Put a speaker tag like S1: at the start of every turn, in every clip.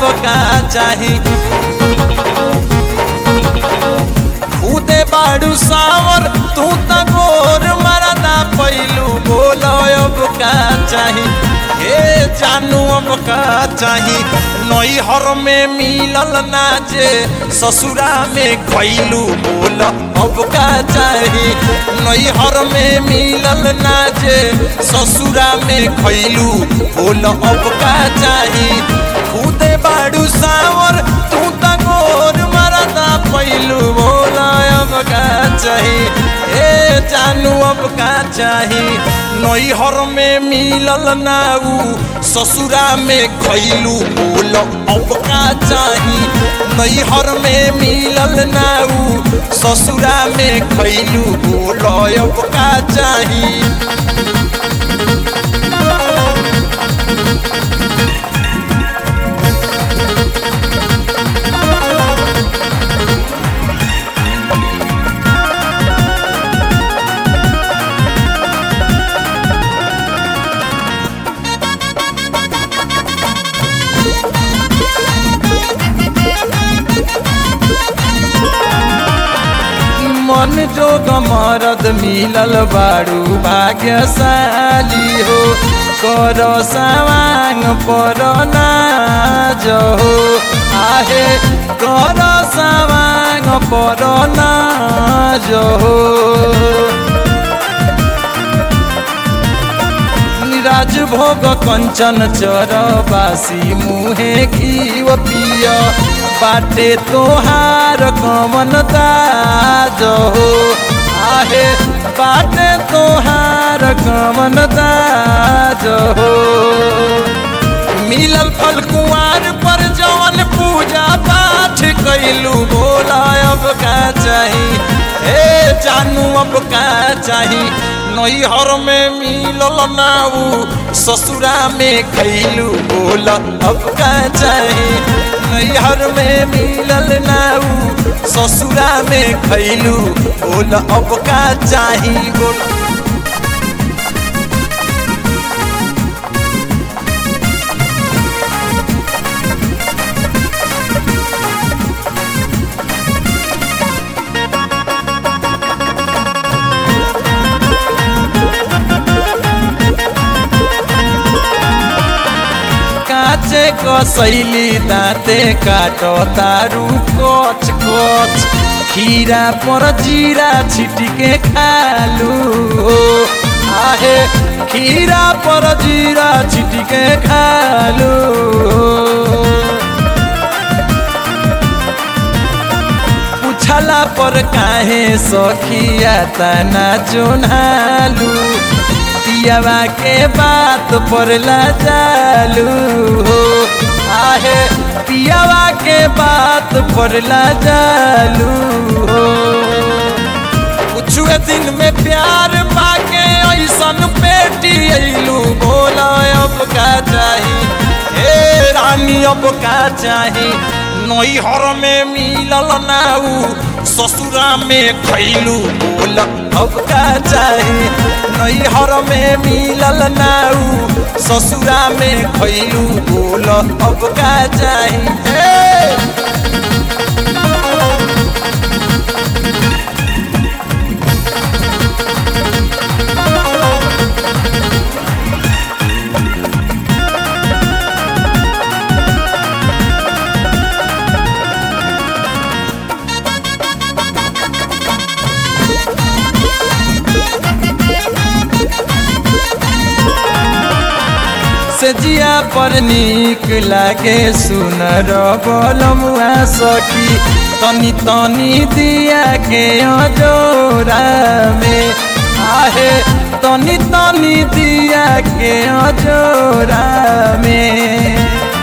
S1: का चाही खुदे बाड़ू सावर तू त गोर मरदा पैलू बोलो अब का चाही हे जानू अब का चाही नैहर में मिलल ना जे ससुरा में खैलू बोल अब का चाही नैहर में मिलल ना जे ससुरा में खैलू बोल अब का चाही खुदे बाड़ू सावर तू त गोर मरदा पैलू बोल अब का चाही ए जानू अब का चाही नैहर में मिलल ना ऊ ससुरा में खैलू बोल अब का चाही नैहर में मिलल ना ऊ ससुरा में खैलू बोल अब का चाही मन जोग मरद मिलल बारू भाग्यशाली हो कर सवांग पर नाज हो आहे कर सवांग पर नाज हो राजभोग कंचन चरबासी मुहे घीव पिय बाटे तोहार कमन ताज हो आहे बाटे तोहार कमन ताज हो मिलल फल कुआर पर जवन पूजा पाठ कैलू बोला अब का चाही हे जानू अब का चाही नैहर में मिलल ना ऊ ससुरा में खैलू बोल अब का चाही नैहर में मिलल ना ऊ ससुरा में खैलू बोल अब का चाही बोल काचे कसैली दाँते काटो तारू कच कच खीरा पर जीरा छिटिके खालू हो आहे खीरा पर जीरा छिटिके खालू हो पूछला पर काहे सखिया तना जोनालू पियावा के बात पर लाजालू हो आहे पियावा के बात पर लाजालू हो कुछ दिन में प्यार पाके ऐसन पेटी अइलू बोला अब का चाही हे रानी अब का चाही नैहर में मिलल ना ऊ ससुरा में खैलू बोल अब का चाही नैहर में मिलल ना ऊ ससुरा में खैलू बोल अब का चाही हे से जिया पर नीक लागे सुनर बलमुआ सखी तनी तनी दिया के अजोरा में आहे तनी तनी दिया के अजोरा में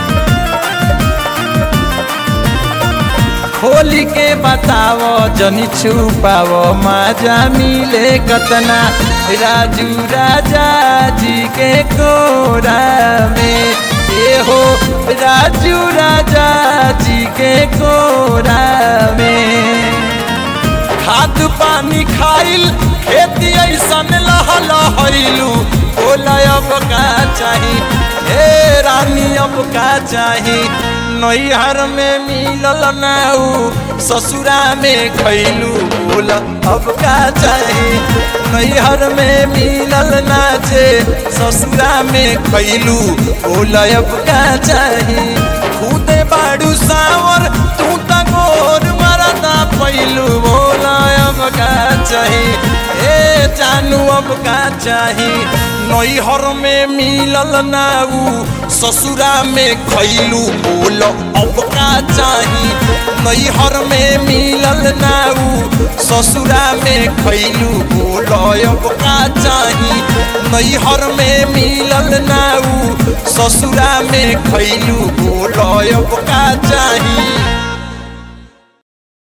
S1: खोली के बताओ जनी छुपाओ माजा मिले कतना राजू राजा जी के कोरा में ए हो राजू राजा जी के कोरा में खाद पानी खाइल खेती ऐसन लहल हैलू बोला अब का चाही हे रानी अब का चाही नैहर में मिलल नाऊ ससुरा में खैलू बोल अब का चाही नैहर में मिलल नाचे ससुरा में खैलू बोल अब का चाही खुदे बाड़ू सावर तू त गोर मरदा पैलू बोल अब का चाही ए जानू अब का चाही नैहर में मिलल नाऊ ससुरा में खैलू बोल अब का चाही नैहर में मिलल नाऊ ससुरा में खैलू बोल अब का चाही नैहर में मिलल नाऊ ससुरा में खैलू बोल अब का चाही